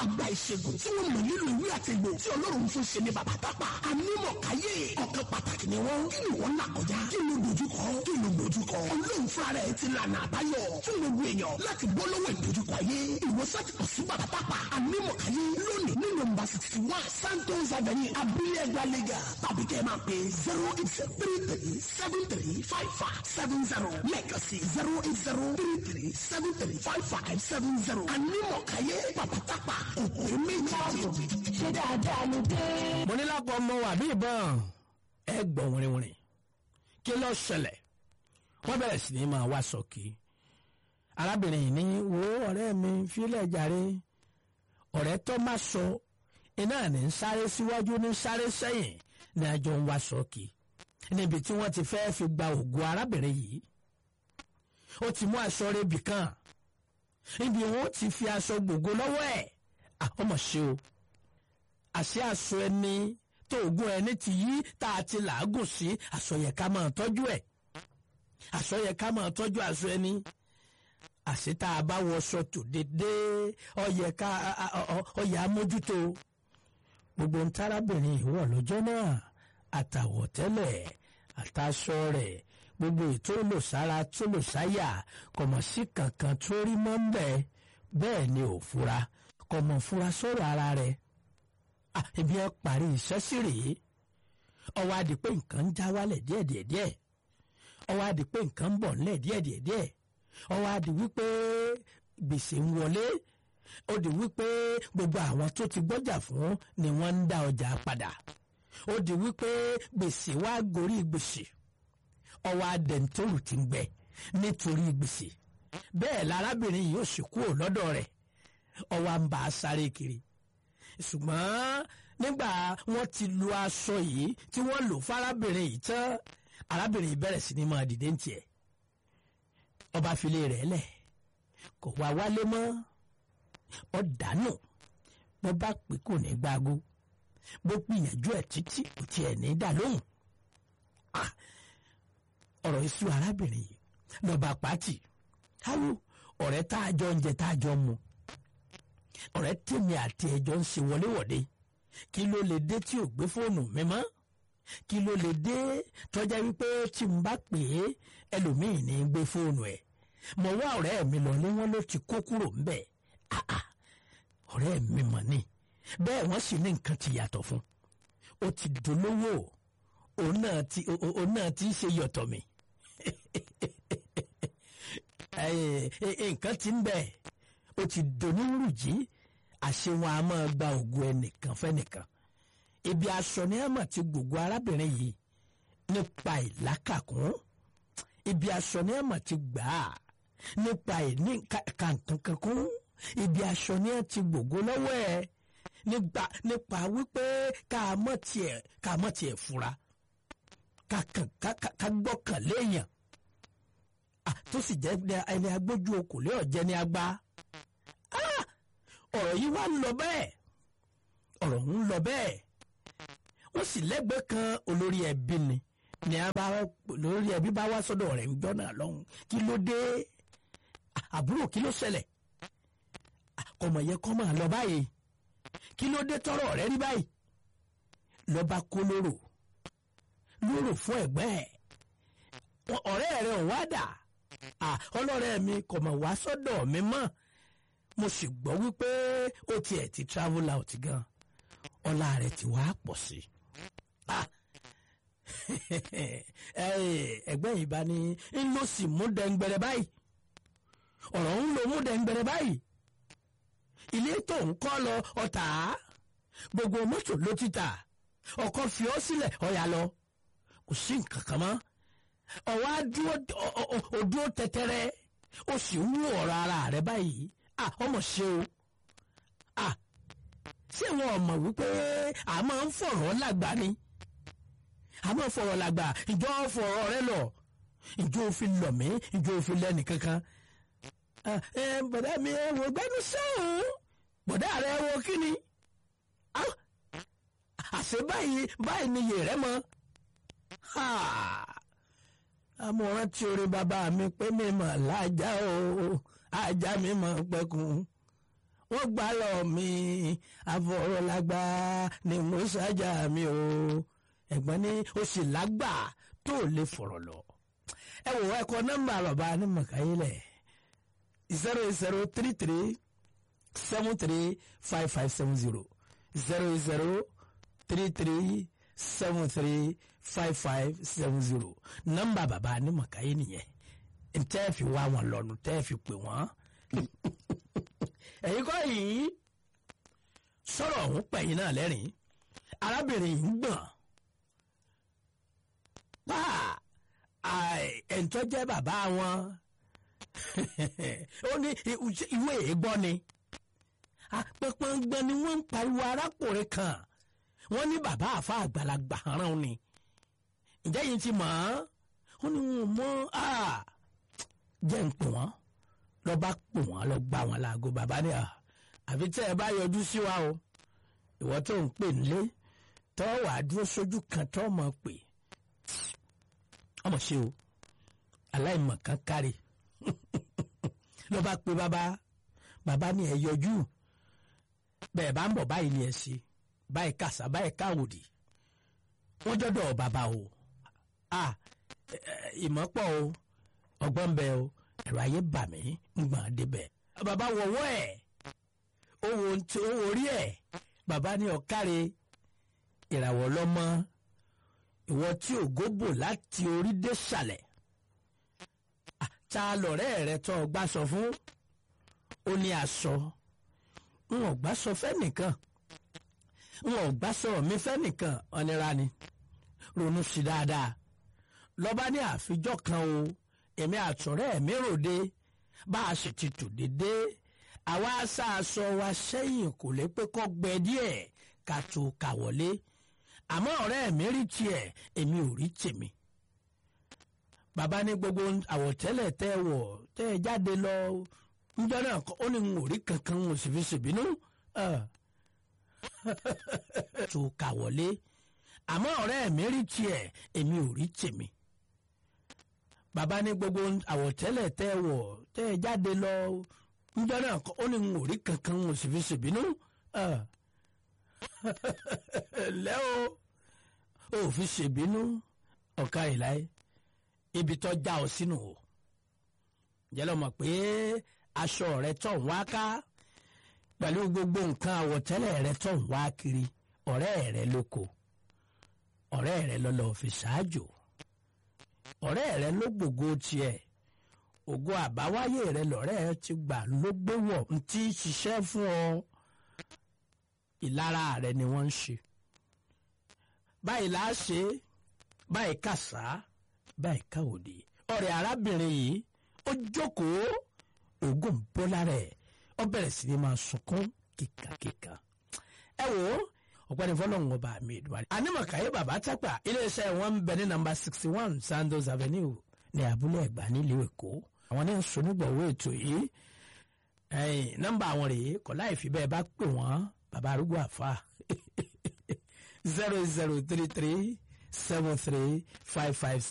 àgbà ìṣègùn tí wọ́n mọ̀ nílò ìwé àtẹ̀gbò tí ọlọ́run fún ṣe ní bàbá tápà ànímọ̀ káyé ọ̀kan pàtàkì ni wọ́n kí ni wọ́n là kọjá kí ló dojúkọ kí ló dojúkọ ọlọ́run fúnra rẹ̀ ti lànà àbáyọ fún gbogbo èèyàn láti bọ́ lọ́wọ́ ìdojúkọ ayé ìwòsàn ti kàn sí bàbá tápà ànímọ̀ káyé lónìí ní nọ́mbà sixty one santos avenue abúlé ẹgbẹ́ lẹ́gà tàbí kẹ́ ẹ máa pè zero eight zero three three seven three five five seven zero lẹ́ẹ̀kan sí zero eight zero three three seven three five five seven zero ànímọ̀ káyé bàbá tápà òkú méjì. ṣé dáadáa ló dé. mo ní lápò ọmọ wà bí ìbọn ẹ gbọ́ wìrìwìrì kí ló ṣẹlẹ̀ wọ́n bẹ̀rẹ̀ sí ní máa wá sọ́kì arábìnrin yìí ní wo ọ̀rẹ́ mi fílẹ̀ jàre ọ̀rẹ́ tó má sọ iná ní ń sáré síwájú ní sáré sẹ́yìn ní àjọ ń wá sọ́kì níbi tí wọ́n ti fẹ́ fi gba ògùn arábìnrin yìí ó ti mú aṣọ rẹbì kan níbi wọn ti fi aṣọ gbogbo lọ́wọ́ ẹ̀ àkọ́mọ̀ ṣe o àṣẹ aṣọ ẹni tó ògùn ẹni ti yí tá a ti làágùn sí aṣọ yẹ ká máa tọ́jú ẹ̀ aṣọ yẹ ká máa tọ́jú aṣọ ẹni àṣẹ tá a bá wọṣọ tó dédé ọyẹ ká ọyẹ amójútó gbogbo ń tárábìnrin ìwọ lọ́jọ́ náà àtàwọ̀tẹ́lẹ̀ àtàṣọ rẹ̀ gbogbo ètò olùsára tó lò sáyà kọ̀mọ̀ sí kankan tó rí mọ́ ń bẹ̀ bẹ́ẹ̀ ni ò fura kọ̀mọ̀ fura sọ̀rọ̀ ara rẹ̀ ibi ẹ parí iṣẹ́ sí rèé ọwọ́ adi pé nǹkan ń já wálẹ̀ díẹ̀díẹ̀díẹ̀ ọwọ́ adi pé nǹkan ń bọ̀ nílẹ̀ díẹ̀díẹ̀díẹ̀ ọwọ́ adi wípé gbèsè ń wọlé ó di wípé gbogbo àwọn tó ti gbọ́jà fún ni wọ́n ń dá ọjà padà ó di wípé gbèsè wá gorí gbèsè ọwọ́ adẹ̀ntòrù ti ń gbẹ nítorí gbèsè bẹ́ẹ̀ lárábìnrin yìí ó sì kúrò lọ́dọ̀ rẹ̀ ọwọ́ à ń bá a sáré kiri ṣùgbọ́n nígbà wọ́n ti lu aṣọ yìí tí wọ́n lò fárábìnrin yìí tán arábìnrin yìí bẹ̀rẹ̀ sí ní máa dìde ń tiẹ̀ ọba filé rẹ̀ lẹ̀ kò wá wálé mọ́ ọ dànù bó bá pè kò ní gbáago bó gbìyànjú ẹ̀ títí kò tiẹ̀ ní dà lóhùn ọ̀rọ̀ iṣu arábìnrin yìí lọ́ba pàtì káwọ ọ̀rẹ́ tá a jọ ń jẹ tá a jọ ń mu ọ̀rẹ́ tèmi àti ẹjọ́ ń ṣe wọléwọ̀de kí ló lè dé tí ò gbé fóònù mi mọ́ kí ló lè dé tọ́já wípé tí n bá pè é ẹlòmíì ní gbé fóònù ẹ̀ mo wá ọ̀rẹ́ mi lọ ní wọ́n ló ti kó kúrò ńbẹ̀ ọ̀rẹ́ mi mọ̀ ni bẹ́ẹ̀ wọ́n sì ní nǹkan ti yàtọ̀ fún ó ti dolówó òun náà ti òun náà ti ṣe yọ̀tọ̀ mi nǹkan ti ń bẹ̀ ó ti donírù jí àṣewọ̀n a máa gba ògùn ẹnìkan fẹ́nìkan ibi aṣọ ni a máa ti gbogbo arábìnrin yìí nípa ìlákàkún ibi aṣọ ni a máa ti gbà á nípa ìní kàǹkankankún ibi aṣọ ni a ti gbogbo lọ́wọ́ ẹ̀ nípa nípa wípé ká mọ̀ tiẹ̀ ká mọ̀ tiẹ̀ fura ká kàn ká gbọ́kàn léèyàn tó sì jẹ́ ẹni agbójú okòlé ọ̀jẹ̀ ni agbá ọ̀rọ̀ yìí wá ń lọ bẹ́ẹ̀ ọ̀rọ̀ ń lọ bẹ́ẹ̀ wọ́n sì lẹ́gbẹ̀ẹ́ kan olórí ẹbí ni ni a bá olórí ẹbí bá wá sọ́dọ̀ rẹ̀ ń jọ́nà lọ́hùn kí ló dé àbúrò kí ló ṣẹlẹ̀ ọmọ yẹn kọ́ máa lọ báyìí kí ló dé tọrọ rẹ rí báyìí lọ́ba kó lóró lóró fún ẹ̀gbẹ́ ẹ̀ ọ̀rẹ́ rẹ̀ ò wá dà ọlọ́rẹ́ mi kò mọ̀ wá sọ́dọ̀ mi mọ́ mo sì gbọ́ wípé ó tiẹ̀ ti travel out gan ọlá rẹ̀ ti wá pọ̀ sí ẹgbẹ́ yìí bá ní ń lọ sí mú dẹ́ngbẹ̀rẹ̀ báyìí ọ̀rọ̀ ń lo mú dẹ́ngbẹ̀rẹ̀ báyìí ilé tó ń kọ́ lọ ọ̀tá gbogbo mọ́tò ló ti tà ọkọ̀ fi ọ́ sílẹ̀ ọ̀yà lọ kò sí nǹkan kan mọ́ ọ̀wá dúró tẹ́tẹ́rẹ́ ó sì ń wú ọ̀rọ̀ ara rẹ̀ báyìí à ọmọ ṣe o à ṣé wọn ò mọ̀ wípé a máa ń fọ̀rọ̀ lágbà ni a máa ń fọ̀rọ̀ lágbà ìjọ fọ̀rọ̀ rẹ lọ ìjọ òfin lọ mí ìjọ òfin lẹ́nì kankan ẹ bọ̀dá mi ẹ wò gbẹ́nu sẹ́hùn bọ̀dá rẹ wo kí ni àṣẹ báyìí báyìí ni yè rẹ mọ́ àmọ̀ràn tí orin bàbá mi pé mi mọ̀ lájà o ajá mi mọ̀ pẹ́kun wọ́n gbà lọ mi àfọ̀rọ̀lágbá ni mo ṣáájà mi o ẹ̀gbọ́n ní o sì lágbà tó lè fọ̀rọ̀ lọ. ẹ wò ẹ kọ nọ́mbà bàbá ní mọ̀káyílẹ̀ zero zero three three seven three five five seven zero zero zero three three seven three five five seven zero nọ́mbà bàbá ní mọ̀káyí nìyẹn ntẹ́ fi wá wọn lọ́nu tẹ́ fi pè wọ́n ẹ̀yin kọ́ yìí sọ̀rọ̀ ọ̀hún pẹ̀yìn náà lẹ́rìn arábìnrin yìí ń gbọ̀n pa ẹ̀ńtọ́ jẹ́ bàbá wọn ó ní ìwé ègbọ́ ni apẹ̀pẹ̀ngbọ̀n ni wọ́n ń pariwo arákùnrin kan wọ́n ní bàbá àfa àgbàlagbà rán ni ǹjẹ́ yìí ti mọ̀ ọ́n ó ní wọn mọ́ jẹ́ ń pè wọ́n lọ bá pè wọ́n lọ gbá wọn láago bàbá ní à àfi tẹ́ ẹ bá yọjú sí wa o ìwọ tó ń pè nílé tọ́ wàá dúró sójú kan tọ́ mọ̀ pé ọmọ ṣe o aláìmọ̀ kan kárí ló bá pe bàbá bàbá ní ẹ yọjú bẹ́ẹ̀ bá ń bọ̀ báyìí ni ẹ ṣe báyìí kàṣà báyìí káwòdì wọ́n dọ́dọ̀ bàbá o à ìmọ̀pọ̀ o ọgbọ́n bẹ o ẹ̀rọ ayé bà mí ń gbọ̀n débẹ̀ bàbá wọ̀wọ́ ẹ̀ owó ntí owó rí ẹ̀ bàbá ní ọ̀káre ìràwọ̀ lọ́mọ ìwọ tí ògo bò láti orí dé sàlẹ̀ ta lọ̀rẹ́ rẹ tó ọgbà sọ fún ó ní aṣọ n ò gbà sọ fẹ́nìkan n ò gbà sọ mi fẹ́nìkan ọ̀nira ni ronú sí dáadáa lọ́ba ní àfijọ́ kan o èmi àtọ̀rẹ́ mi ròde bá a sì ti tò dédé àwa aṣáaṣọ wa sẹ́yìn kò lè pé kọ́ gbẹ díẹ̀ ká tó kà wọlé àmọ́ ọ̀rẹ́ mi rí tiẹ̀ èmi ò rí tèmi. bàbá ní gbogbo àwọ̀tẹ́lẹ̀ tẹ́ ẹ wọ̀ tẹ́ ẹ jáde lọ níjọ́ náà ó ní n ò rí kankan n ò sì fi ṣèbínú. tó kà wọlé àmọ́ ọ̀rẹ́ mi rí tiẹ̀ èmi ò rí tèmi. bàbá ní gbogbo àwọ̀tẹ́lẹ̀ tẹ́ ẹ wọ̀ tẹ́ ẹ jáde lọ níjọ́ náà ó ní n ò rí kankan n ò sì fi ṣèbínú. lẹ́ o ò fi ṣèbínú ọ̀ka ìláyé ibi tó já ọ sínú o jẹ́lọ́ mọ̀ pé aṣọ rẹ tọ̀ ń wá ká pẹ̀lú gbogbo nǹkan àwọ̀tẹ́lẹ̀ rẹ tọ̀ ń wá kiri ọ̀rẹ́ rẹ lóko ọ̀rẹ́ rẹ lọ́lọ́ fi ṣáájò ọ̀rẹ́ rẹ ló gbògo tiẹ̀ ògo àbáwáyé rẹ lọ́rẹ́ ti gbà ló gbé wọ̀ ń tí ṣiṣẹ́ fún ọ ìlara rẹ ni wọ́n ń ṣe báyìí là á ṣe báyìí kàṣá báyìí káwòdì ọ̀rẹ́ arábìnrin yìí ó jókòó oògùn bọ́lá rẹ̀ ó bẹ̀rẹ̀ sí ni máa sunkún kíkàkíkà ẹ wò ó ọ̀gbẹ́ni fọlọ́run ọba mi ìdúwárí. anímọ̀káyé bàbá tápà iléeṣẹ́ wọn ń bẹ ní nàmbà sixty one Sandoz Avenue ní abúlé ẹ̀gbá nílùú èkó àwọn ní sọnígbọ̀wọ́ ètò yìí nọ́mbà àwọn rèé kọ́ láì fi bẹ́ẹ̀ bá pè wọ́n bàbá arúgbó àfa zero zero three three seven three five five